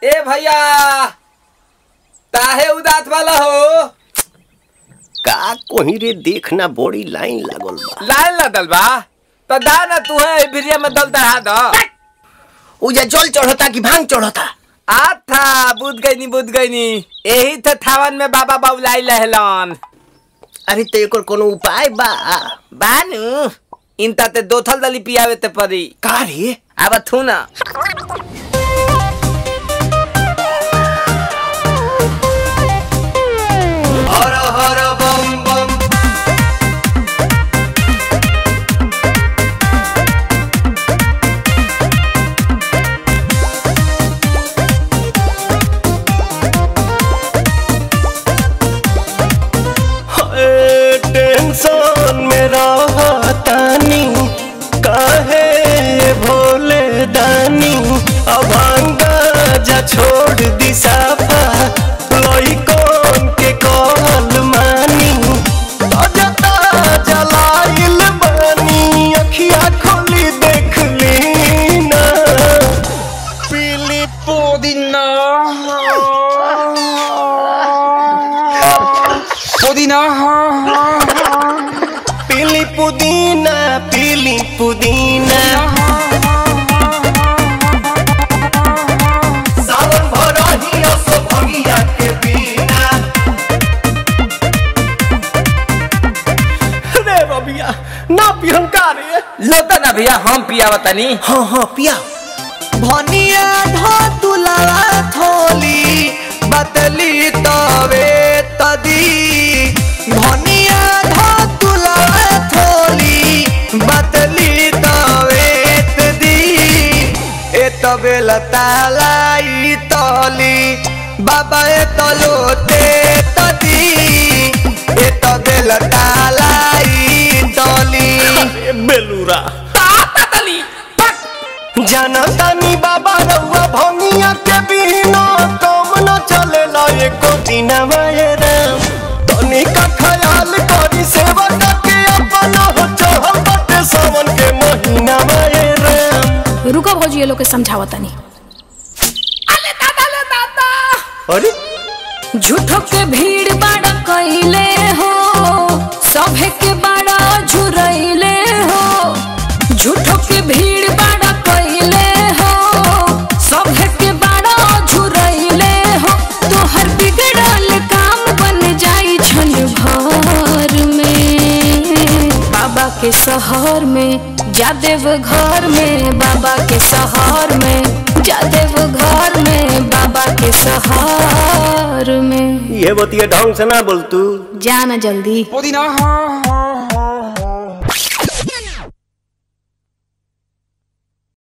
ए भैया ताहे उदात वाला हो का कोही रे देखना बड़ी लाइन लागल बा लाइन लदल बा तो दा ना तू है भिरिया में दल दहा दो उजा जल चढ़ता कि भांग चढ़ता आ था बुझ गई नी बुझ गई नी यही थे थावन में बाबा बाबुलाई लहलन अरे तो एकर कोनो उपाय बा बानू इनता ते दो थल दली पियावे ते परी का रे अब थू ना हर हर बम बम टेंशन में रहतानी काहे भोले दानी अभांगा जा छोड़ दी साफा लइकन के कहल मानी अजता जलाइल बानी अखिया खोली देख ली ना पीली पुदीना पुदीना पीली पुदीना पीली पुदीना सावन भरही असो भगिया के बिना रे बबिया ना पिहंकार रे लोता ना भैया हम पियावा तनी हाँ हाँ पिया भनिया धतुला थोली बतली तवे तदी भनिया धतुला थोली बतली तवे तदी ए तबे लतालाई तली बाबा ए तलोते तदी ए तबे लतालाई तली ए बेलूरा तली जनतानी बाबा रउआ भंगिया के बिना काम न चलेला एको दिन राम तनी का ख्याल करी सेवा के अपना हो चहल बटे सावन के महीना राम रुको भौजी ये लोग के समझावा तनी अरे झूठो के भीड़ बाड़ा कइले हो सभे के बाड़ा झुरइले हो झूठो के भीड़ बाड़ा कइले हो सभे के बाड़ा झुरइले हो तोहर बिगड़ल काम बन जाई छन भर में बाबा के शहर में जादेव घर में बाबा के शहर में जादेव घर में बाबा के शहर में ये बतिया ढंग से ना बोल तू जाना जल्दी पुदीना